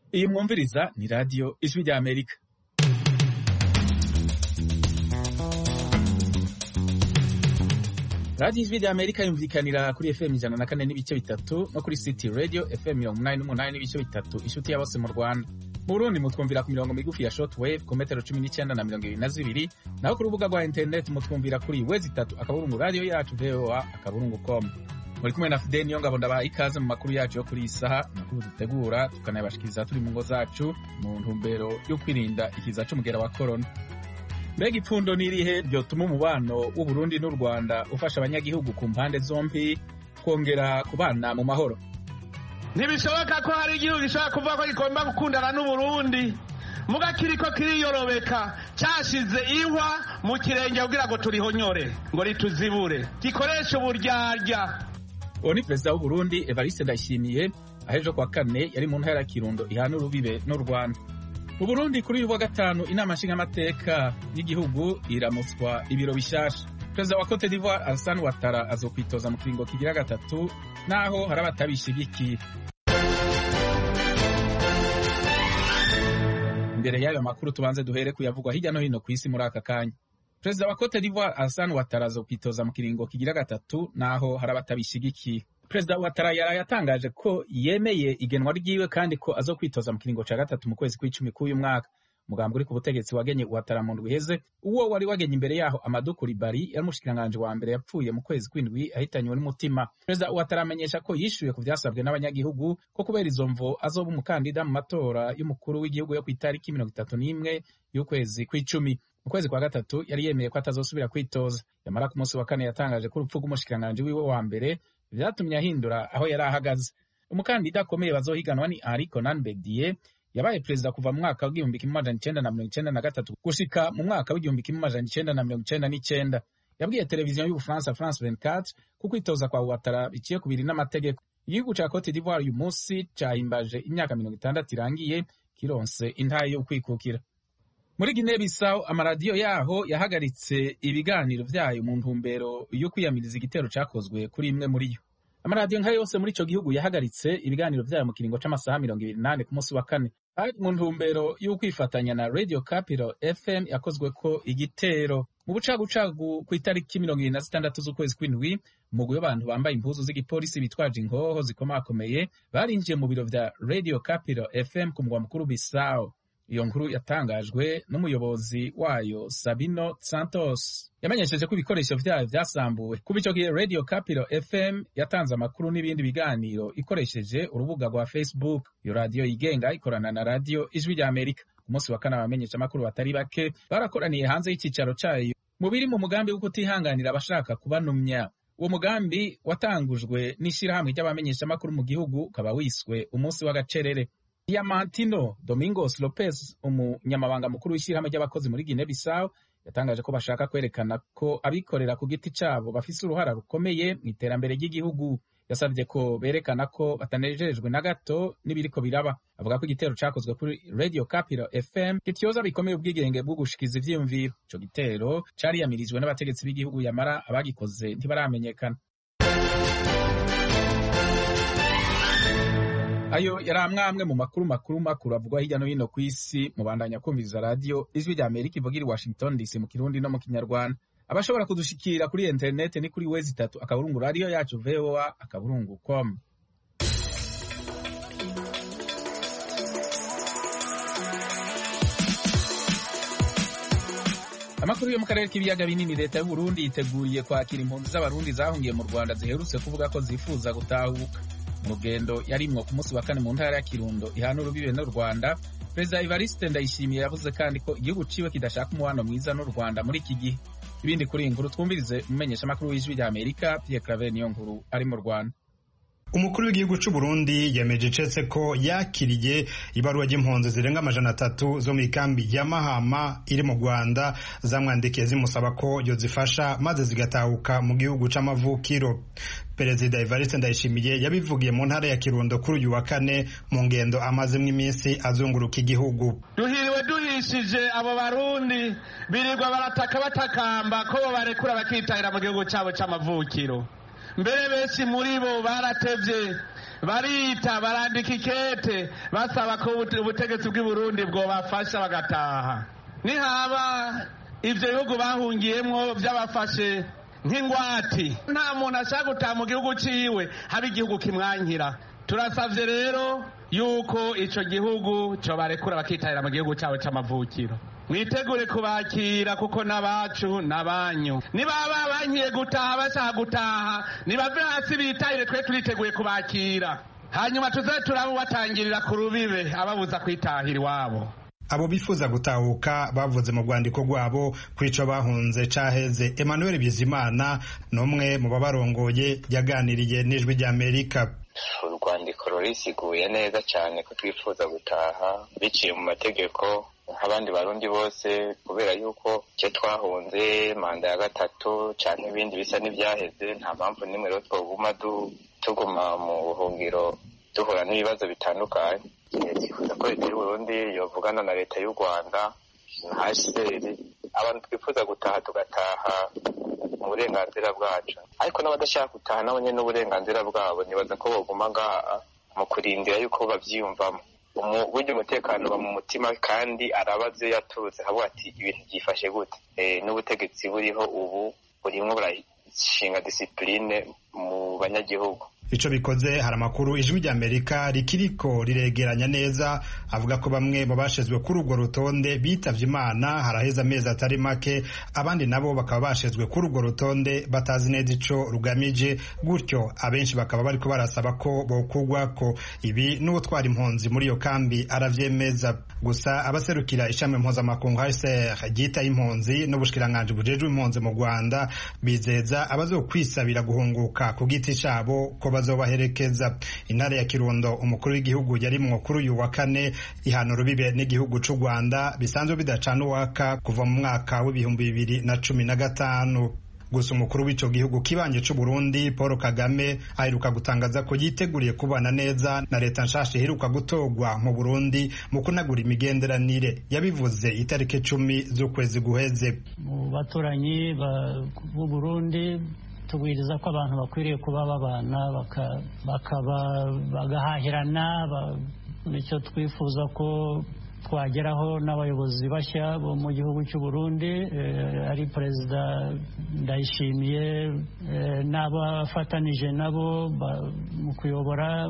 iyi mwumviriza ni radiyo ijwi rya amerika radiyo ijwi rya amerika yumvikanira kuri fm ijana na kane n'ibice bitatu no kuri city radio fm mirongo umunani n'umunani n'ibice bitatu inshuti ya bose mu rwanda mu burundi mutwumvira ku mirongo migufi ya shortwave ku metero cumi n'icyenda na mirongo ibiri na zibiri naho ku rubuga rwa interineti mutwumvira kuri wezi itatu akaburungu radiyo yacu voa akaburungu com muri kumwe na fideni yo ngabo ndabaha ikaze mu makuru yacu yo kuri iyi saha amakuru dutegura tukanayabashikiriza turi mu ngo zacu mu ntumbero yo kwirinda ikiza c'umugera wa korona mbega ipfundo n'irihe ryotuma umubano w'uburundi n'u rwanda ufasha abanyagihugu ku mpande zombi kongera kubana mu mahoro ntibishoboka ko hari igihugu gishobora kuvuga ko gigomba gukundana n'uburundi muga kiriko kiriyorobeka cyashize ihwa mu kirenge kugira ngo turihonyore ngo rituzibure gikoresha uburyarya uwo ni perezida w'uburundi evariste ndayishimiye ahejo kwa kane yari mu ntara ya kirundo ihana urubibe n'u rwanda mu burundi kuri uyu wa gatanu inama nshingamateka y'igihugu iramutswa ibiro bishasha perezida wa cote d'ivoire alassane ouattara azokwitoza mu kiringo kigira gatatu naho hari abatabishigikiye imbere y'ayo makuru tubanze duhere kuyavugwa hirya no hino ku isi muri aka kanya perezida wa cote d'ivoire alassane ouattara azokwitoza mu kiringo kigira gatatu naho hari abatabishigikiye perezida ouattara yaraye atangaje ko yemeye igenwa ryiwe kandi ko azokwitoza mu kiringo ca gatatu mu kwezi kw'icumi k'uyu mwaka umugambi uri ku butegetsi wagenye ouattara mu ndwi iheze uwo wari wagenye imbere yaho amadou coulibaly yari umushikiranganji wa mbere yapfuye mu kwezi kw'indwi ahitanywe n'umutima perezida ouattara amenyesha ko yishuye ku vyasabwe n'abanyagihugu ko kubera izo mvo azoba umukandida mu matora y'umukuru w'igihugu yo kw'itariki mirongo itatu n'imwe y'ukwezi kw'icumi mu kwezi kwa gatatu yari yemeye ko atazosubira kwitoza yamara ku munsi wa kane yatangaje ko urupfu rw'umushikiranganji wiwe wa mbere vyatumye ahindura aho yari ahagaze umukandida akomeye bazohiganwa ni henri conan bedie yabaye perezida kuva mu mwaka w'igihumbi kimwe amajana icenda na mirongo icenda na gatatu gushika mu mwaka w'igihumbi kimwe amajana icenda na mirongo icenda n'icenda yabwiye televiziyo y'ubufaransa france 24 ko kwitoza kwa ouattara biciye ku biri n'amategeko igihugu ca cote d'ivoire uyu munsi cahimbaje imyaka mirongo itandatu irangiye kironse intahe yo kwikukira muri Guinea Bissau amaradiyo yaho yahagaritse ibiganiro vyayo mu ntumbero yo kwiyamiriza igitero cakozwe kuri imwe muri yo amaradiyo nka yose muri ico gihugu yahagaritse ibiganiro vyayo mu kiringo c'amasaha mirongo ibiri nane ku munsi wa kane ari mu ntumbero y'ukwifatanya na Radio Capital FM yakozweko igitero mu bucagucagu ku itariki mirongo ibiri na zitandatu z'ukwezi kw'indwi umugwi w'abantu bambaye impuzu z'igipolisi bitwaje inkoho zikomakomeye barinjiye mu biro vya Radio Capital FM ku mugwa mukuru Bissau iyo nkuru yatangajwe n'umuyobozi wayo Sabino Santos yamenyesheje ko ibikoresho vyayo vyasambuwe kuva ico gihe Radio Capital FM yatanze amakuru n'ibindi biganiro ikoresheje urubuga rwa Facebook iyo radiyo yigenga ikorana na radiyo ijwi rya Amerika ku munsi wa kane abamenyesha amakuru batari bake barakoraniye hanze y'icicaro cayo mu biri mu mugambi wo kutihanganira abashaka kubanumya uwo mugambi watangujwe n'ishirahamwe ry'abamenyesha amakuru mu gihugu ukaba wiswe umunsi w'agacerere Diamantino Domingos Lopez umunyamabanga mukuru w'ishyirahamwe ry'abakozi muri Guinea Bissau yatangaje ko bashaka kwerekana ko abikorera ku giti cabo bafise uruhara rukomeye mu iterambere ry'igihugu yasabye ko berekana ko batanejejwe na gato n'ibiriko biraba avuga ko igitero cakozwe kuri Radio Capital FM kityoza bikomeye ubwigenge bwo gushikiza ivyiyumviro ico gitero cariyamirijwe n'abategetsi b'igihugu yamara abagikoze ntibaramenyekana ayo yari amwe mu makuru makuru makuru avugwa hirya no hino ku isi mubandanya kumviriza radiyo ijwi rya amerika ivugira i washington dc mu kirundi no mu kinyarwanda abashobora kudushikira kuri interineti ni kuri wezi itatu akaburungu radiyo yacu voa akaburungu com amakuru yo mu karere k'ibiyaga binini leta y'uburundi yiteguriye kwakira impunzi z'abarundi zahungiye mu rwanda ziherutse kuvuga ko zifuza gutahuka mu rugendo yarimwo ku munsi wa kane mu ntara ya kirundo ihana urubibe n'u rwanda perezida evariste ndayishimiye yavuze kandi ko igihugu ciwe kidashaka umubano mwiza n'u rwanda muri iki gihe ibindi kuri iyi nkuru twumvirize umumenyeshamakuru w'ijwi rya amerika pierre claver niyo nkuru ari mu rwanda umukuru w'igihugu c'u Burundi yemeje icetse ko yakiriye ibaruwa ry'impunzi zirenga amajana atatu zo mu ikambi ya Mahama iri mu Rwanda zamwandikiye zimusaba ko yozifasha maze zigatahuka mu gihugu c'amavukiro Perezida Evariste Ndayishimiye yabivugiye mu ntara ya Kirundo kuri uyu wa kane mu ngendo amazemwo iminsi azunguruka igihugu duhiriwe duhishije abo barundi birirwa barataka batakamba ko bo barekura bakitahira mu gihugu cabo c'amavukiro mbere benshi muri bo baratevye barita barandika ikete basaba ko ubutegetsi bw'i burundi bwobafasha bagataha nihaba ibyo bihugu bahungiyemo by'abafashe nk'ingwati nta muntu ashaka gutaha mu gihugu ciwe haba igihugu kimwankira turasabye rero yuko icyo gihugu cyo barekura bakitabira mu gihugu cyabo cy'amavukiro mwitegure kubakira kuko n'abacu n'abanyu nibaba bankiye gutaha bashaka gutaha nibave hasi bitahire twe turiteguye kubakira hanyuma tuze turabubatangirira ku rubibe ababuza kwitahira iwabo abo bifuza gutahuka bavuze mu rwandiko rwabo ku ico bahunze caheze emmanuel bizimana n'umwe mu babarongoye yaganiriye n'ijwi ry'amerika urwandiko rurisiguye neza cyane ko twifuza gutaha biciye mu mategeko nk'abandi barundi bose kubera yuko icyo twahunze manda ya gatatu cyane ibindi bisa n'ibyaheze nta mpamvu n'imwe rero twoguma tuguma mu buhungiro duhura n'ibibazo bitandukanye twifuza ko leta y'uburundi yovugana na leta y'u rwanda na hcr abantu twifuza gutaha tugataha mu burenganzira bwacu ariko n'abadashaka gutaha nabo nyine n'uburenganzira bwabo nibaza ko boguma ngaha mu kurindira yuko bavyiyumvamo burya umutekano uba mu mutima kandi arabaze yaturutse havuga ati ibintu byifashe gute n'ubutegetsi buriho ubu burimwo burashinga disipurine mu banyagihugu ico bikoze hari amakuru ijwi ry'amerika rikiriko riregeranya neza avuga ko bamwe mu bashizwe kuri urwo rutonde bitavye imana haraheze amezi atari make abandi nabo bakaba bashizwe kuri urwo rutonde batazi neza ico rugamije gutyo abenshi bakaba bariko barasaba ko bokugwako ibi n'uwutwara impunzi muri iyo kambi aravyemeza gusa abaserukira ishami mpuzamakungu hcr ryitaye impunzi n'ubushikiranganji bujejwe impunzi mu rwanda bizeza abazokwisabira guhunguka ku giti cabo ko bazobaherekeza intara ya kirundo umukuru w'igihugu yarimwo kuri uyu wa kane ihana urubibe n'igihugu c'u rwanda bisanzwe bidacana uwaka kuva mu mwaka w'ibihumbi bibiri na cumi na gatanu gusa umukuru w'ico gihugu kibanje c'u Burundi Paul Kagame aheruka gutangaza ko yiteguriye kubana neza na leta nshasha iheruka gutorwa mu Burundi mu kunagura imigenderanire yabivuze itariki cumi z'ukwezi guheze mu baturanyi b'u Burundi tubwiriza ko abantu bakwiriye kuba babana bakaba bagahahirana nicyo twifuza ko twageraho n'abayobozi bashya bo mu gihugu cy'u Burundi ari perezida ndayishimiye n'abafatanije nabo mu kuyobora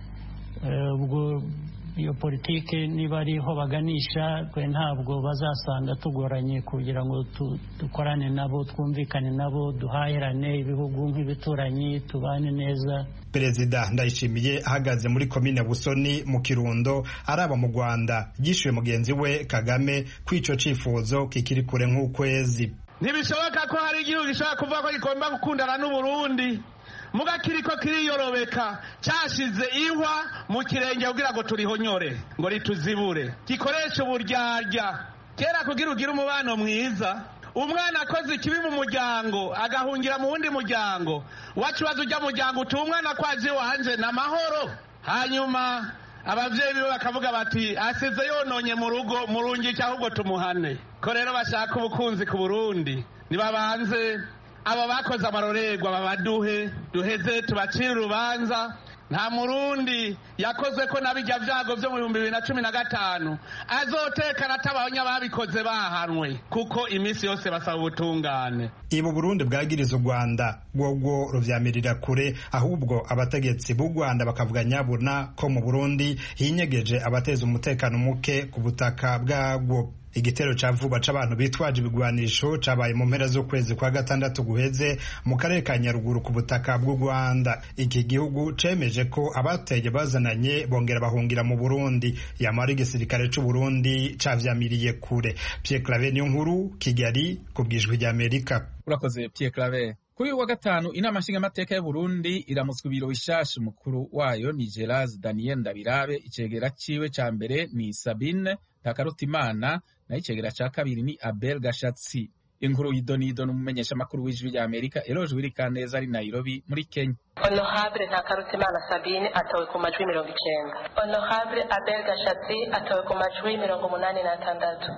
ubwo iyo politiki niba ariho baganisha twe ntabwo bazasanga tugoranye kugira ngo dukorane nabo twumvikane nabo duhahirane ibihugu nk'ibituranyi tubane neza perezida ndayishimiye ahagaze muri komine busoni mu kirundo araba mu rwanda yishyuye mugenzi we kagame ko icyo cyifuzo kikiri kure nk'ukwezi ntibishoboka ko hari igihugu gishobora kuvuga ko gigomba gukundana n'uburundi muga kiriko kiriyorobeka cyashize ihwa mu kirenge kugira ngo turihonyore ngo rituzibure gikoresha uburyarya kera kugira ugire umubano mwiza umwana akoze ikibi mu muryango agahungira mu wundi muryango wacubaza ujya muryango uti umwana kwaje wanje ni amahoro hanyuma ababyeyi biwe bakavuga bati asize yononye mu rugo murungike ahubwo tumuhane ko rero bashaka ubukunzi ku burundi nibabanze aba bakoze amarorerwa babaduhe duheze tubacire urubanza nta murundi yakoze ko nabijya byago byo mu bihumbi bibiri na cumi na gatanu azotekana atabanya babikoze bahanwe kuko iminsi yose basaba ubutungane ibu burundi bwagiriza u rwanda bwobwo ruvyamirira kure ahubwo abategetsi b'u rwanda bakavuga nyabuna ko mu burundi hinyegeje abateza umutekano muke ku butaka bwabwo igitero ca vuba c'abantu bitwaje ibigwanisho cabaye mu mpera z'ukwezi kwa gatandatu guheze mu karere ka nyaruguru ku butaka bw'u rwanda iki gihugu cemeje ko abateye bazananye bongera bahungira mu burundi yamara igisirikare c'u burundi cavyamiriye kure pierre clave niyo nkuru kigali ku bwijwi ry'amerika urakoze pierre clave kuri uyu wa gatanu inama nshingamateka y'u Burundi iramutswa ibiro bishasha umukuru wayo ni Gerard Daniel Ndabirabe icegera ciwe ca mbere ni Sabine Ntakarutimana naho icegera ca kabiri ni Abel Gashatsi inkuru y'idonido n'umumenyesha makuru w'ijwi rya Amerika Eloge Wirikaneza ari Nairobi muri Kenya Honorable Ntakarutimana Sabine atowe ku majwi mirongo icenda Honorable Abel Gashatsi atowe ku majwi mirongo umunani n'atandatu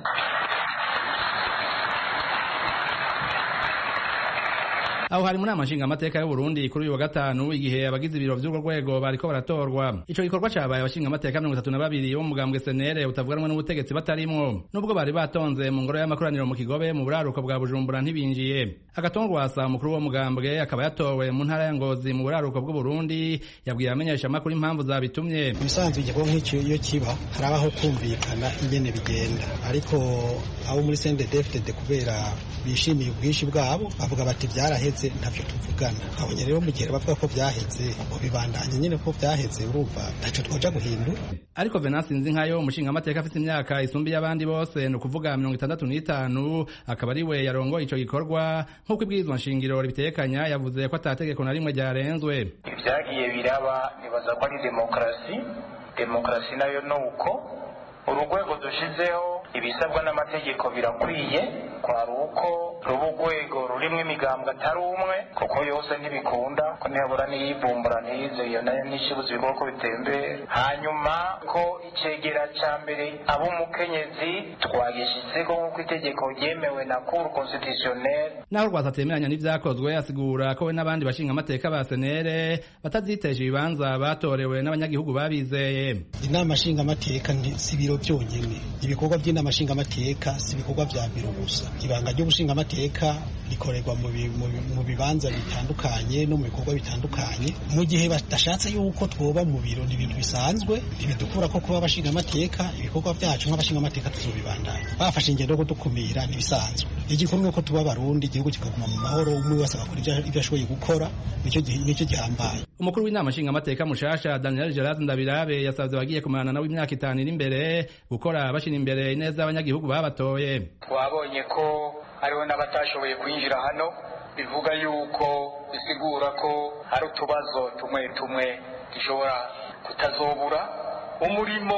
aho hari mu nama nshingamateka y'uburundi kuri uyu wa gatanu igihe abagize ibiro vy'urwo rwego bariko baratorwa ico gikorwa cabaye abashingamateka mirongo itatu na babiri bo mu mugambwe senere utavuganwe n'ubutegetsi batarimwo nubwo bari batonze mu ngoro y'amakoraniro mu kigobe mu buraruko bwa bujumbura ntibinjiye agatongwasa umukuru w'uwo mugambwe akaba yatowe mu ntara ya ngozi mu buraruko bw'uburundi yabwiye abamenyeshamakuru impamvu zabitumye ibisanzwe igikorwa nk'icyo iyo kiba harabaho kumvikana ingene bigenda ariko abo muri CNDD-FDD kubera bishimiye ubwinshi bwabo bavuga bati byaraheze ntavyo tuvugana abonye rero mu gihe bavuga ko byaheze ngo bibandanye nyine ko byaheze urumva ntaco twoja guhindura ariko Venance Nzinkayo umushingamateka afite imyaka isumbiye abandi bose ni ukuvuga mirongo itandatu n'itanu akaba ari we yarongoye ico gikorwa nk'uko ibwirizwa nshingiro ribitekanya yavuze ko atategeko na rimwe ryarenzwe ibyagiye biraba nibaza ko ari demokarasi demokarasi nayo ni uko urugwego dushizeho ibisabwa n'amategeko birakwiye kwari uko ruba urwego rurimo imigambwe atari umwe kuko yose ntibikunda ko ntibura n'iyivumbura ntiyize iyo nayo ntishibuze ibikorwa ko bitembera hanyuma ko icegera ca mbere ab'umukenyezi twagishizeho nk'uko itegeko ryemewe na cour constitutionnelle naho rwasa atemeranya n'ivyakozwe asigura ko we n'abandi bashingamateka ba senere batazitesha ibibanza batorewe n'abanyagihugu babizeye inama nshingamateka si ibiro byonyine ibikorwa by'inama nshingamateka si ibikorwa vya biro gusa ibanga ry'ubushingamateka rikorerwa mu bibanza bitandukanye no mu bikorwa bitandukanye mu gihe badashatse yuko twoba mu biro ni ibintu bisanzwe ntibidukura ko kuba abashingamateka ibikorwa byacu nk'abashingamateka tuzobibandanya bafashe ingendo yo kudukumira ntibisanzwe igikuru ni uko tuba abarundi igihugu kikaguma mu mahoro umwe wese agakora ibyo ashoboye gukora nicyo gihambaye umukuru w'inama nshingamateka mushasha daniel gerard ndabirabe yasabye abagiye kumarana nawe imyaka itanu iri imbere gukora bashyira imbere ineza y'abanyagihugu babatoye twabonye ko hariho n'abatashoboye kwinjira hano bivuga yuko bisigura ko hari utubazo tumwe tumwe dushobora kutazobura umurimo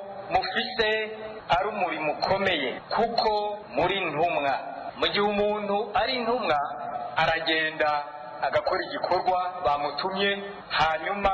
mufise ari umurimo ukomeye kuko muri ntumwa mu gihe umuntu ari intumwa aragenda agakora igikorwa bamutumye hanyuma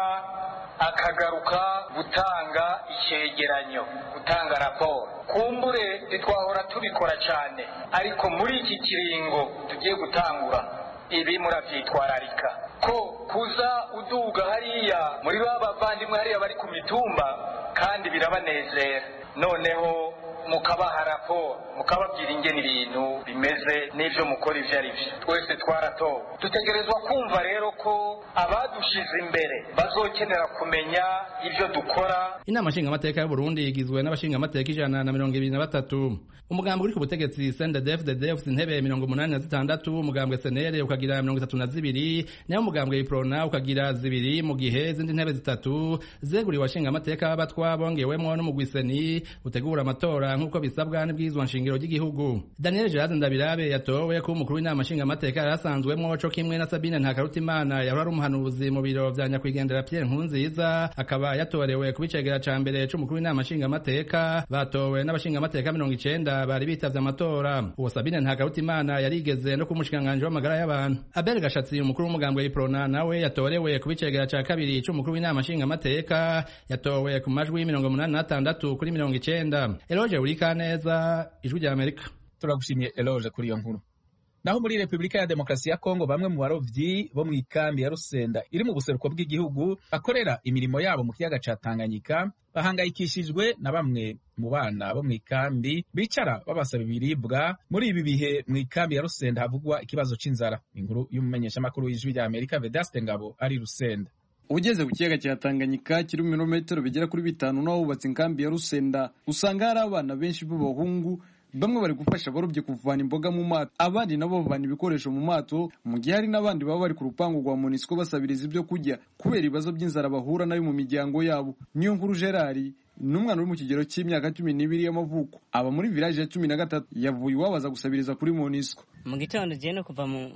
akagaruka gutanga icyegeranyo gutanga raporo kumbure ntitwahora tubikora cyane ariko muri iki kiringo tugiye gutangura ibi murabyitwararika ko kuza uduga hariya muri ba bavandimwe hariya bari ku mitumba kandi birabanezera noneho mukabaha raporo mukababwira ingene ibintu bimeze n'ibyo mukora ibyo ari byo twese twaratowe dutegerezwa kumva rero ko abadushize imbere bazokenera kumenya ibyo dukora inama nshingamateka y'uburundi igizwe n'abashingamateka ijana na mirongo ibiri na batatu umugambi uri ku butegetsi sndfdd ufite intebe mirongo umunani na zitandatu umugambwe senere ukagira mirongo itatu na zibiri nayo umugambwe iprona ukagira zibiri mu gihe izindi ntebe zitatu zeguriwe abashingamateka b'abatwa bongewemwo n'umugwiseni utegura amatora nk'uko bisabwa n'ibwirizwa nshingiro ry'igihugu daniel gerard ndabirabe yatowe ko umukuru w'inama nshingamateka yari asanzwemwo co kimwe na sabine ntakarutimana yahora ari umuhanuzi mu biro vya nyakwigendera pierre nkurunziza akaba yatorewe kuba icegera ca mbere c'umukuru w'inama nshingamateka batowe n'abashingamateka mirongo icenda bari bitavye amatora uwo sabine ntakarutimana yarigeze no kumushikiranganji w'amagara y'abantu abel gashatsi umukuru w'umugambwe w'iprona nawe yatorewe kuba icegera ca kabiri c'umukuru w'inama nshingamateka yatowe ku majwi mirongo umunani n'atandatu kuri mirongo icenda eloge Urikaneza ijwi rya Amerika turagushimiye Eloge kuri iyo nkuru naho muri Repubulika ya Demokarasi ya Kongo bamwe mu barovyi bo mu ikambi ya Rusenda iri mu buseruko bw'igihugu bakorera imirimo yabo mu kiyaga ca Tanganyika bahangayikishijwe na bamwe mu bana bo mu ikambi bicara babasaba ibiribwa muri ibi bihe mu ikambi ya Rusenda havugwa ikibazo c'inzara inkuru y'umumenyeshamakuru w'ijwi rya Amerika Vedaste Ngabo ari Rusenda ugeze ku kiyaga cya Tanganyika kiri mu birometero bigera kuri bitanu n'aho hubatse inkambi ya Rusenda usanga hari abana benshi b'abahungu bamwe bari gufasha abarobyi kuvana imboga mu mato abandi nabo bavana ibikoresho mu mato mu gihe hari n'abandi baba bari ku rupangu rwa monisco basabiriza ibyo kurya kubera ibibazo by'inzara bahura nayo mu miryango yabo niyo nkuru gerard ni umwana uri mu kigero cy'imyaka cumi n'ibiri y'amavuko aba muri village ya cumi na gatatu yavuye iwabaza gusabiriza kuri monisco mu gitondo ugiye no kuva mu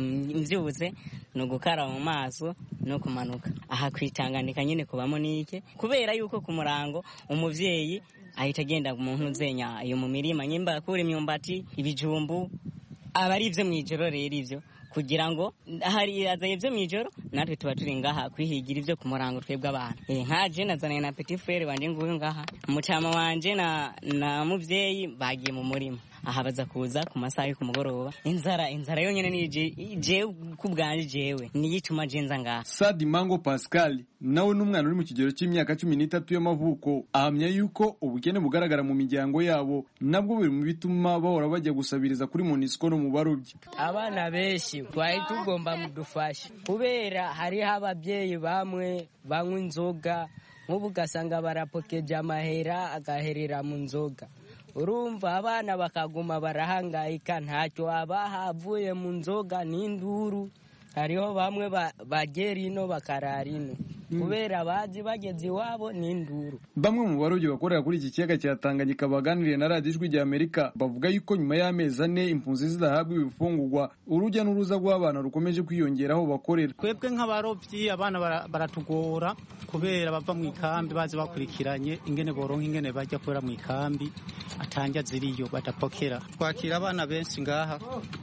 mbyutse ni ugukaraba mu maso no kumanuka aha kwitanganika nyine kubamo n'ike kubera yuko ku murango umubyeyi ahita agenda mu ntuzenya iyo mu mirima nyimba akura imyumbati ibijumbu aba ari ibyo mu ijoro rero ibyo kugira ngo hari azaye ibyo mu ijoro natwe tuba turi ngaha kwihigira ibyo ku murango twebwe abantu nka je nazanaye na petit frere wanje nguyu ngaha umucama wanje na na muvyeyi bagiye mu murima aha baza kuza ku masaha yo ku mugoroba inzara inzara yonyene ni jewe ku bwanje jewe niyo ituma je nza ngaha Sadi Mango Pascal nawe n'umwana uri mu kigero cy'imyaka cumi n'itatu y'amavuko ahamya yuko ubukene bugaragara mu miryango yabo nabwo biri mu bituma bahora bajya gusabiriza kuri Monisco no mu barobyi abana benshi twari tugomba mudufasha kubera hariho ababyeyi bamwe banywa inzoga nk'ubu ugasanga barapokeje amahera agaherera mu nzoga urumva abana bakaguma barahangayika ntacyo haba havuye mu nzoga n'induru hariho bamwe bagera ino bakarara ino kubera bazi bageze iwabo n'induru bamwe mu barobyi bakorera kuri iki kiyaga cya Tanganyika baganiriye na radiyo ijwi rya Amerika bavuga yuko nyuma y'amezi ane impunzi zidahabwa ibifungurwa urujya n'uruza rw'abana rukomeje kwiyongera aho bakorera twebwe nk'abarobyi abana baratugora kubera bava mu ikambi bazi bakurikiranye ingene boronka ingene bajya kubera mu ikambi atanja ziriyo badapokera twakira abana benshi ngaha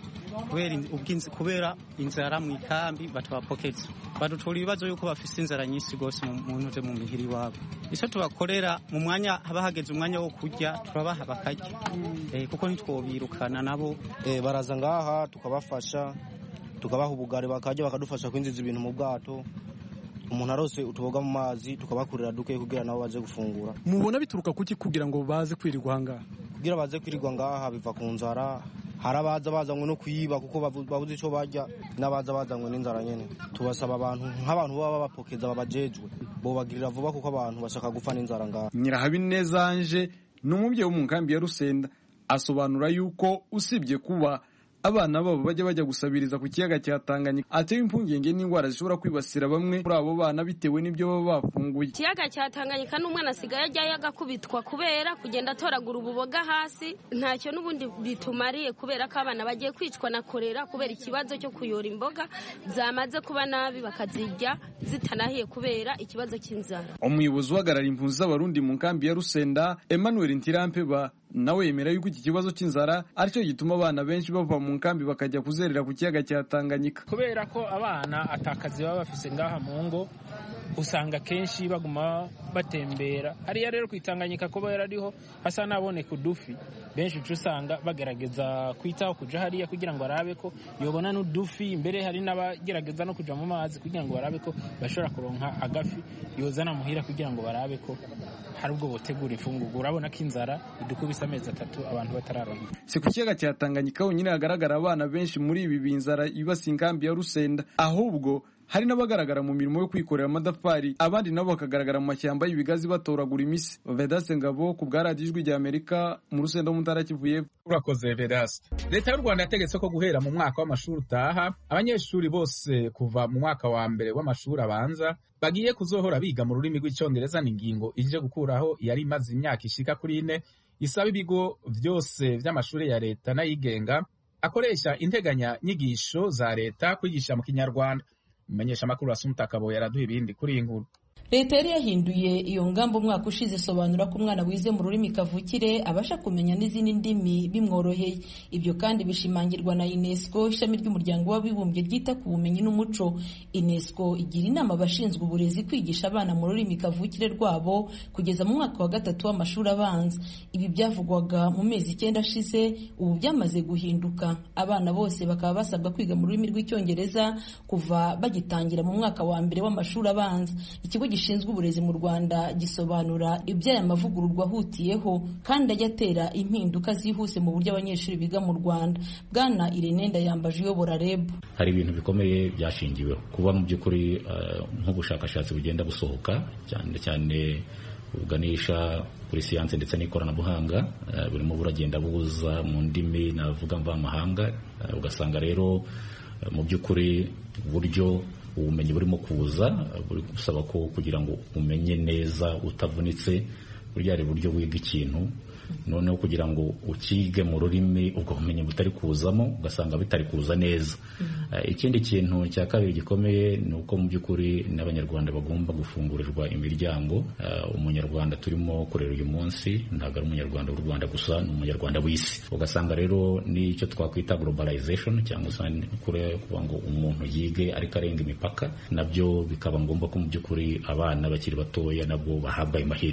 kubera inzara mu ikambi batabapokeza badutura ibibazo yuko bafise inzara nyinshi rwose mu ntuze mu mihiri iwabo icyo tubakorera mu mwanya haba hageze umwanya wo kurya turabaha bakarya kuko ntitwobirukana nabo baraza ngaha tukabafasha tukabaha ubugari bakarya bakadufasha kwinjiza ibintu mu bwato umuntu arose utuboga mu mazi tukabakurira duke kugira nabo baze gufungura mubona bituruka kuki kugira ngo baze kwirirwa ahangaha kugira baze kwirirwa ngaha biva ku nzara hari abaza bazanywe no kuyiba kuko babuze icyo barya n'abaza bazanywe n'inzara nyine tubasaba abantu nk'abantu baba babapokeza babajejwe bobagirira vuba kuko abantu bashaka gupfa n'inzara ngaha nyirahabineza anje ni umubyeyi wo mu nkambi ya rusenda asobanura yuko usibye kuba abana babo bajya bajya gusabiriza ku kiyaga cya Tanganyika atewe impungenge n'indwara zishobora kwibasira bamwe muri abo bana bitewe n'ibyo baba bafunguye ikiyaga cya Tanganyika n'umwana asigaye ajyayo agakubitwa kubera kugenda atoragura ububoga hasi ntacyo n'ubundi bitumariye kubera ko abana bagiye kwicwa na korera kubera ikibazo cyo kuyora imboga zamaze kuba nabi bakazirya zitanahiye kubera ikibazo cy'inzara umuyobozi uhagarariye impunzi z'abarundi mu nkambi ya Rusenda Emmanuel Ntirampeba nawe yemera yuko iki kibazo cy'inzara aricyo gituma abana benshi bava mu nkambi bakajya kuzerera ku kiyaga cya Tanganyika kubera ko abana atakazi baba bafise ngaha mu ngo usanga kenshi baguma batembera hariya rero kwitanganyika kubera ariho hasa naboneka udufi benshi uca usanga bagerageza kwitaho kuja hariya kugira ngo barabe ko yobona n'udufi mbere hari n'abagerageza no kuja mu mazi kugira ngo barabe ko bashobora kuronka agafi yozana muhira kugira ngo barabe ko hari ubwo botegura imfungurwa urabona ko inzara idukubise amezi atatu abantu batararonka si ku kiyaga cya Tanganyika honyine hagaragara abana benshi muri ibi binzara ibasi inkambi ya Rusenda ahubwo hari n'abagaragara mu mirimo yo kwikorera amadafari abandi nabo bakagaragara mu mashyamba y'ibigazi batoragura imisi Vedaste Ngabo ku bwa radiyo ijwi rya Amerika mu rusenda mu ntara Kivu y'Epfo urakoze Vedaste leta y'u Rwanda yategetse ko guhera mu mwaka w'amashuri utaha abanyeshuri bose kuva mu mwaka wa mbere w'amashuri abanza bagiye kuzohora biga mu rurimi rw'icyongereza ni ingingo ije gukuraho yari imaze imyaka ishika kuri ine isaba ibigo byose by'amashuri ya leta n'ayigenga akoresha integanya nyigisho za leta kwigisha mu kinyarwanda umumenyesha amakuru Asumta Kabo yaraduha ibindi kuri iyi nkuru leta yari yahinduye iyo ngamba umwaka ushize isobanura ko umwana wize mu rurimi kavukire abasha kumenya n'izindi ndimi bimworoheye ibyo kandi bishimangirwa na unesco ishami ry'umuryango w'abibumbye ryita ku bumenyi n'umuco unesco igira inama abashinzwe uburezi kwigisha abana mu rurimi kavukire rwabo kugeza mu mwaka wa gatatu w'amashuri abanza ibi byavugwaga mu mezi icyenda ashize ubu byamaze guhinduka abana bose bakaba basabwa kwiga mu rurimi rw'icyongereza kuva bagitangira mu mwaka wa mbere w'amashuri abanza ikigo gishinzwe uburezi mu Rwanda gisobanura iby'aya mavugururwa ahutiyeho kandi ajya atera impinduka zihuse mu buryo abanyeshuri biga mu Rwanda bwana Irene Ndayambaje uyobora REB hari ibintu bikomeye byashingiweho kuba mu by'ukuri nk'ubushakashatsi bugenda busohoka cyane cyane buganisha kuri siyanse ndetse n'ikoranabuhanga burimo buragenda buza mu ndimi navuga mvamahanga ugasanga rero mu by'ukuri uburyo ubumenyi burimo kuza buri gusaba ko kugira ngo umenye neza utavunitse burya hari uburyo wiga ikintu noneho kugira ngo ukige mu rurimi ubwo bumenyi butari kuzamo ugasanga bitari kuza neza ikindi kintu cya kabiri gikomeye ni uko mu by'ukuri n'abanyarwanda bagomba gufungurirwa imiryango umunyarwanda turimo kurera uyu munsi ntabwo ari umunyarwanda w'u rwanda gusa ni umunyarwanda w'isi ugasanga rero n'icyo twakwita globalization cyangwa se kuvuga ngo umuntu yige ariko arenga imipaka nabyo bikaba ngombwa ko mu by'ukuri abana bakiri batoya nabwo bahabwa amahirwe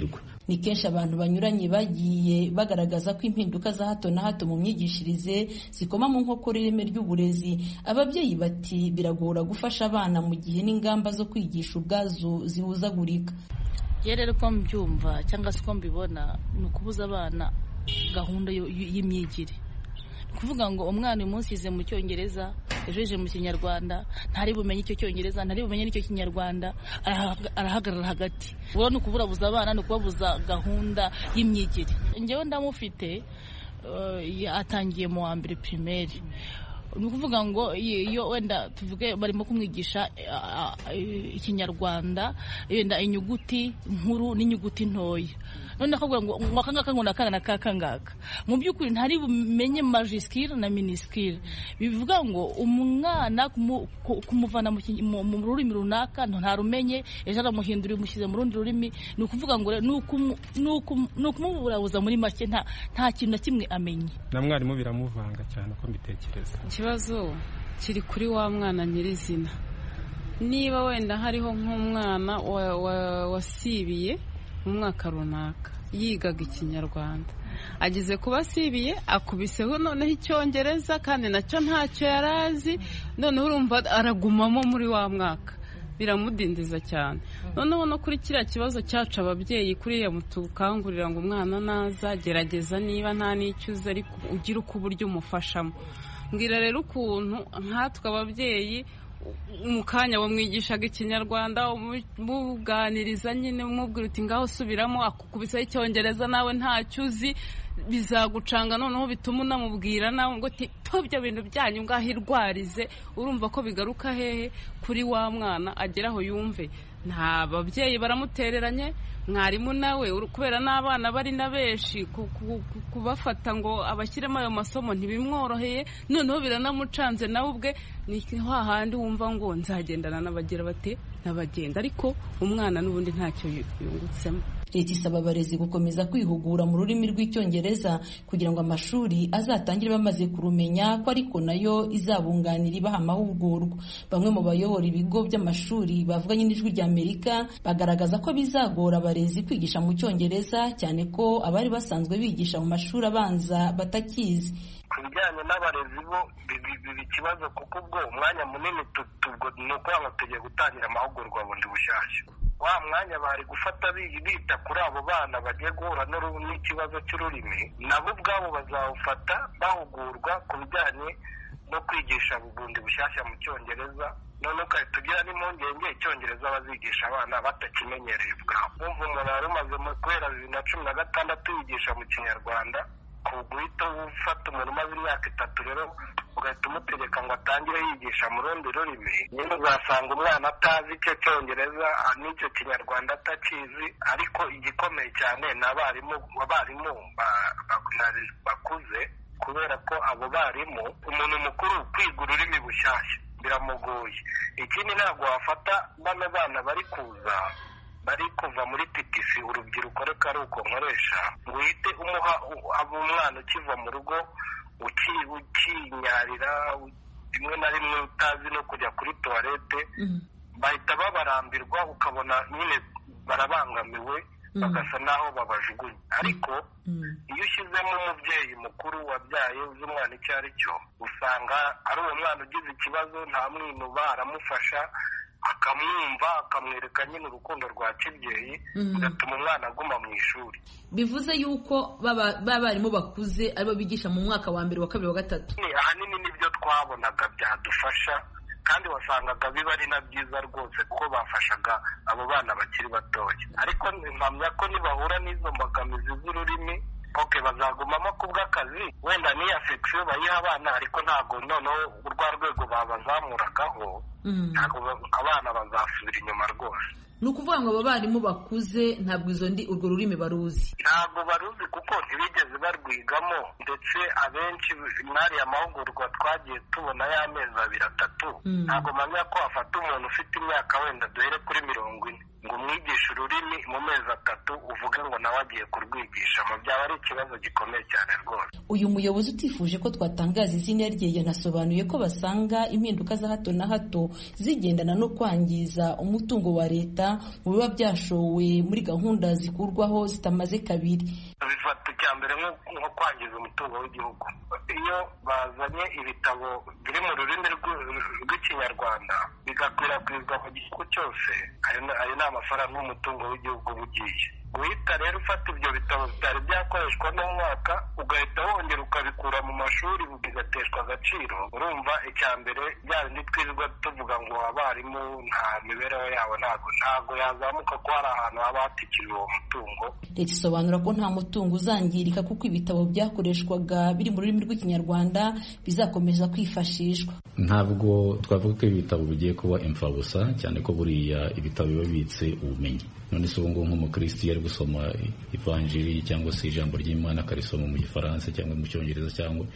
ni kenshi abantu banyuranye bagiye bagaragaza ko impinduka za hato na hato mu myigishirize zikoma mu nkokora ireme ry'uburezi ababyeyi bati biragora gufasha abana mu gihe n'ingamba zo kwigisha ubwazo zihuzagurika rero uko mbyumva cyangwa se uko mbibona ni ukubuza abana gahunda y'imyigire ni ukuvuga ngo umwana uyu munsi yize mu cyongereza ejo yije mu kinyarwanda ntari bumenye icyo cyongereza ntari bumenye n'icyo kinyarwanda arahagarara hagati ubu ni ukuburabuza abana ni ukubabuza gahunda y'imyigire ngewe ndamufite atangiye mu wa mbere pirimeri ni ukuvuga ngo iyo wenda tuvuge barimo kumwigisha ikinyarwanda wenda inyuguti nkuru n'inyuguti ntoya none akavuga ngo aka ngaka ngo ni akana na kaka ngaka mu by'ukuri ntari bumenye majisikire na minisikire bivuga ngo umwana kumuvana mu rurimi runaka ntarumenye ejo aramuhindura umushyize mu rundi rurimi ni ukuvuga ngo ni ukumuburabuza muri make nta kintu na kimwe amenye na mwarimu biramuvanga cyane uko mbitekereza ikibazo kiri kuri wa mwana nyirizina niba wenda hariho nk'umwana wasibiye mu mwaka runaka yigaga ikinyarwanda ageze kuba asibiye akubiseho noneho icyongereza kandi nacyo ntacyo yari azi noneho urumva aragumamo muri wa mwaka biramudindiza cyane noneho no kuri kiriya kibazo cyacu ababyeyi kuriya mutukangurira ngo umwana naza gerageza niba nta n'icyo uzi ariko ugire uko uburyo umufashamo mbwira rero ukuntu nkatwe ababyeyi mu kanya wamwigishaga ikinyarwanda umuganiriza nyine umubwira uti ngaho usubiramo akukubisaho icyongereza nawe ntacyo uzi bizagucanga noneho bituma unamubwira nawe ngo ibyo bintu byanyu ngaho irwarize urumva ko bigaruka hehe kuri wa mwana agera aho yumve nta babyeyi baramutereranye mwarimu nawe kubera n'abana bari na benshi kubafata ngo abashyiremo ayo masomo ntibimworoheye noneho biranamucanze nawe ubwe ni hahandi wumva ngo nzagendana n'abagira bate n'abagenda ariko umwana n'ubundi ntacyo yungutsemo leta isaba abarezi gukomeza kwihugura mu rurimi rw'icyongereza kugira ngo amashuri azatangire bamaze kurumenya ko ariko nayo izabunganira ibaha amahugurwa bamwe mu bayobora ibigo by'amashuri bavuganye n'ijwi ry'amerika bagaragaza ko bizagora abarezi kwigisha mu cyongereza cyane ko abari basanzwe bigisha mu mashuri abanza batakizi ku bijyanye n'abarezi bo biba ikibazo kuko ubwo umwanya munini ni ukuvuga ngo tugiye gutangira amahugurwa bundi bushyashya wa mwanya bari gufata bita kuri abo bana bagiye guhura n'ikibazo cy'ururimi nabo ubwabo bazawufata bahugurwa ku bijyanye no kwigisha bundi bushyashya mu cyongereza none ugahita ugira n'impungenge icyongereza bazigisha abana batakimenyereye ubwabo wumva umuntu wari umaze guhera bibiri na cumi na gatandatu yigisha mu kinyarwanda ku guhita ufata umuntu umaze imyaka itatu rero ugahita umutegeka ngo atangire yigisha mu rundi rurimi nyine uzasanga umwana atazi icyo cyongereza n'icyo kinyarwanda atakizi ariko igikomeye cyane ni abarimu abarimu bakuze kubera ko abo barimu umuntu mukuru kwiga ururimi bushyashya biramugoye ikindi ntabwo wafata bano bana bari kuza bari kuva muri TTC urubyiruko reka ari uko nkoresha ngo uhite umuha umwana ukiva mu rugo ukinyarira rimwe na rimwe utazi no kujya kuri tuwarete bahita babarambirwa ukabona nyine barabangamiwe bagasa n'aho babajugunya ariko iyo ushyizemo umubyeyi mukuru wabyaye uzi umwana icyo ari cyo usanga ari uwo mwana ugize ikibazo nta mwinuba aramufasha akamwumva akamwereka nyine urukundo rwa kibyeyi bigatuma umwana aguma mu ishuri bivuze yuko barimu bakuze aribo bigisha mu mwaka wa mbere wa kabiri wa gatatu ahanini nibyo twabonaga byadufasha kandi wasangaga biba ari na byiza rwose kuko bafashaga abo bana bakiri batoya ariko mpamya ko nibahura n'izo mbogamizi z'ururimi oke bazagumamo ku bw'akazi wenda n'iya sekisiyo bayiha abana ariko ntabwo noneho urwa rwego babazamuragaho ntabwo abana bazasubira inyuma rwose ni ukuvuga ngo aba barimu bakuze ntabwo izo ndi urwo rurimi baruzi ntabwo baruzi kuko ntibigeze barwigamo ndetse abenshi mwariya amahugurwa twagiye tubona y'amezi abiri atatu ntabwo mpamya ko wafata umuntu ufite imyaka wenda duhere kuri mirongo ine ngo umwigishe ururimi mu mezi atatu uvuge ngo nawe agiye kurwigisha mu byaba ari ikibazo gikomeye cyane rwose uyu muyobozi utifuje ko twatangaza izina rye yanasobanuye ko basanga impinduka za hato na hato zigendana no kwangiza umutungo wa leta rwanda mu biba byashowe muri gahunda zikurwaho zitamaze kabiri bifata icya mbere nko kwangiza umutungo w'igihugu iyo bazanye ibitabo biri mu rurimi rw'ikinyarwanda bigakwirakwizwa mu gihugu cyose ayo ni amafaranga y'umutungo w'igihugu uba ugiye guhita rero ufata ibyo bitabo bitari byakoreshwa n'umwaka ugahita wongera ukabikura mu mashuri bigateshwa agaciro urumva icya mbere bya bindi twirirwa tuvuga ngo abarimu nta mibereho yabo ntabwo ntabwo yazamuka ko hari ahantu haba hatikiriwe uwo mutungo leta isobanura ko nta mutungo uzangirika kuko ibitabo byakoreshwaga biri mu rurimi rw'ikinyarwanda bizakomeza kwifashishwa ntabwo twavuga ko ibi bitabo bigiye kuba imfabusa cyane ko buriya ibitabo biba bibitse ubumenyi none se ubu ngubu nk'umukristo iyo ari gusoma ivanjiri cyangwa se ijambo ry'imana akarisoma mu gifaransa cyangwa mu cyongereza cyangwa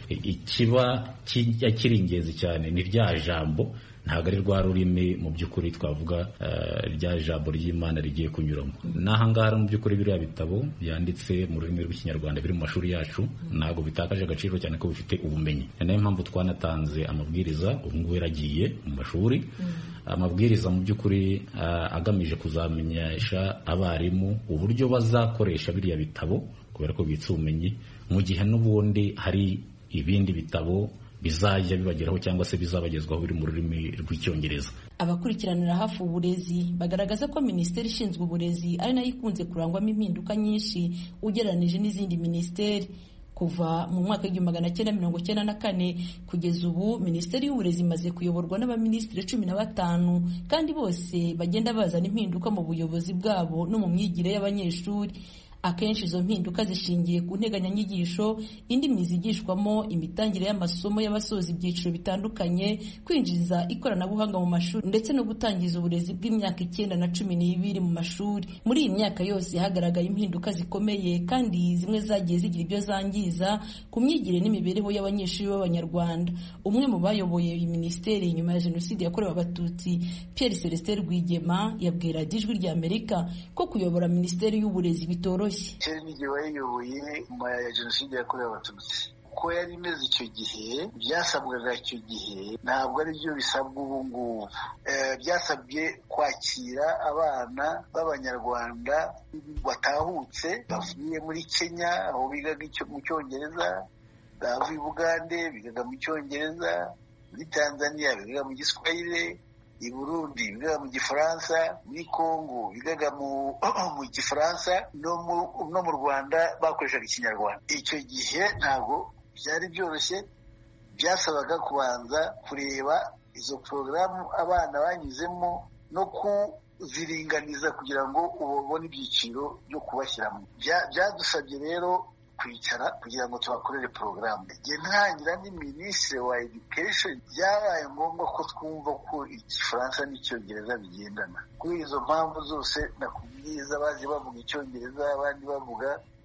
ikiba kiri ingenzi cyane ni rya jambo ntabwo ari rwa rurimi mu by'ukuri twavuga rya jambo ry'imana rigiye kunyuramo n'aha ngaha mu by'ukuri biriya bitabo byanditse mu rurimi rw'ikinyarwanda biri mu mashuri yacu ntabwo bitakaje agaciro cyane ko bifite ubumenyi ni nayo mpamvu twanatanze amabwiriza ubu ngubu yaragiye mu mashuri amabwiriza mu by'ukuri agamije kuzamenyesha abarimu uburyo bazakoresha biriya bitabo kubera ko bibitse ubumenyi mu gihe n'ubundi hari ibindi bitabo bizajya bibageraho cyangwa se bizabagezwaho biri mu rurimi rw'icyongereza abakurikiranira hafi uburezi bagaragaza ko minisiteri ishinzwe uburezi ari nayo ikunze kurangwamo impinduka nyinshi ugereranije n'izindi minisiteri kuva mu mwaka w'igihumbi magana cyenda mirongo cyenda na kane kugeza ubu minisiteri y'uburezi imaze kuyoborwa n'abaminisitiri cumi na batanu kandi bose bagenda bazana impinduka mu buyobozi bwabo no mu myigire y'abanyeshuri akenshi izo mpinduka zishingiye ku nteganyanyigisho indimi zigishwamo imitangire y'amasomo y'abasoza ibyiciro bitandukanye kwinjiza ikoranabuhanga mu mashuri ndetse no gutangiza uburezi bw'imyaka icyenda na cumi n'ibiri mu mashuri muri iyi myaka yose hagaragaye impinduka zikomeye kandi zimwe zagiye zigira ibyo zangiza ku myigire n'imibereho y'abanyeshuri b'abanyarwanda umwe mu bayoboye iyi minisiteri nyuma ya jenoside yakorewe abatutsi Pierre Celestin Rwigema yabwira ijwi rya Amerika ko kuyobora minisiteri y'uburezi bitoroshye kera n'igihe wayiyoboye nyuma ya jenoside yakorewe abatutsi uko yari imeze icyo gihe byasabwaga icyo gihe ntabwo ari byo bisabwa ubu ngubu byasabye kwakira abana b'abanyarwanda batahutse bavuye muri kenya aho bigaga mu cyongereza bavuye i bugande bigaga mu cyongereza muri tanzania bigaga mu giswahili i burundi bigaga mu gifaransa muri congo bigaga mu gifaransa no mu rwanda bakoreshaga ikinyarwanda icyo gihe ntabwo byari byoroshye byasabaga kubanza kureba izo porogaramu abana banyuzemo no kuziringaniza kugira ngo ubone ibyiciro byo kubashyiramo byadusabye rero kwicara kugira ngo tubakorere porogaramu igihe ntangira ni minisitiri wa education byabaye ngombwa ko twumva ko igifaransa n'icyongereza bigendana kuri izo mpamvu zose nakubwiza bazi bavuga icyongereza abandi bavuga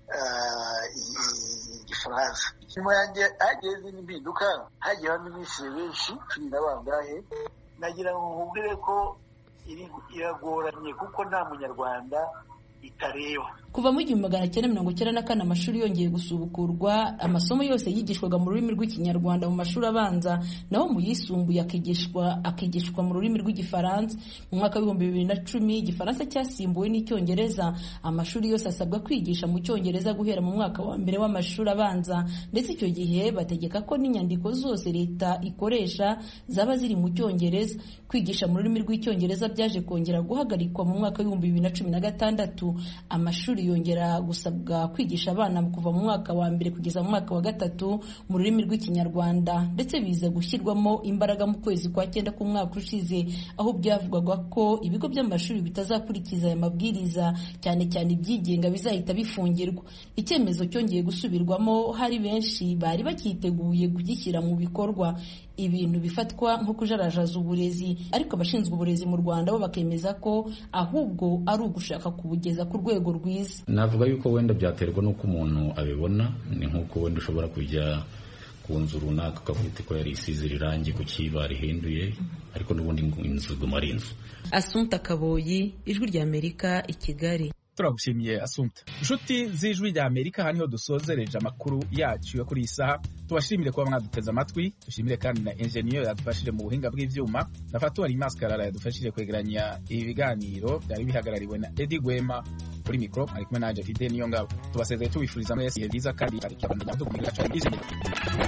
igifaransa nyuma yanjye hagiye izindi mpinduka hagiye abaminisitiri benshi cumi na bangahe nagira ngo nkubwire ko iragoranye kuko nta munyarwanda itareba kuva mu igihumbi magana cyenda mirongo icyenda na kane amashuri yongeye gusubukurwa amasomo yose yigishwaga mu rurimi rw'ikinyarwanda mu mashuri abanza naho mu yisumbuye akigishwa akigishwa mu rurimi rw'igifaransa mu mwaka w'ibihumbi bibiri na cumi igifaransa cyasimbuwe n'icyongereza amashuri yose asabwa kwigisha mu cyongereza guhera mu mwaka wa mbere w'amashuri abanza ndetse icyo gihe bategeka ko n'inyandiko zose leta ikoresha zaba ziri mu cyongereza kwigisha mu rurimi rw'icyongereza byaje kongera guhagarikwa mu mwaka w'ibihumbi bibiri na cumi na gatandatu amashuri yongera gusabwa kwigisha abana kuva mu mwaka wa mbere kugeza mu mwaka wa gatatu mu rurimi rw'ikinyarwanda ndetse biza gushyirwamo imbaraga mu kwezi kwa cyenda k'umwaka ushize aho byavugwaga ko ibigo by'amashuri bitazakurikiza aya mabwiriza cyane cyane ibyigenga bizahita bifungirwa icyemezo cyongeye gusubirwamo hari benshi bari bacyiteguye kugishyira mu bikorwa ibintu bifatwa nko kujarajaza uburezi ariko abashinzwe uburezi mu Rwanda bo bakemeza ko ahubwo ari ugushaka kubugeza ku rwego rwiza navuga yuko wenda byaterwa n'uko umuntu abibona ni nk'uko wenda ushobora kujya ku nzu runaka ukavuga ko yari isize irangi ku kiba rihinduye ariko n'ubundi inzu iguma ari inzu Asumta Kaboyi ijwi ry'Amerika i Kigali turagushimiye asumta inshuti z'ijwi rya amerika aha niho dusozereje amakuru yacu yo kuri iyi saha tubashimire kuba mwaduteze amatwi dushimire kandi na enjeniyeri yadufashije mu buhinga bw'ivyuma na fatuwari maskarara yadufashije kwegeranya ibi biganiro byari bihagarariwe na edi gwema kuri mikoro ari kumwe nanje fide niyo ngabo tubasezeye tubifuriza mwese ibihe byiza kandi hari ikiganiro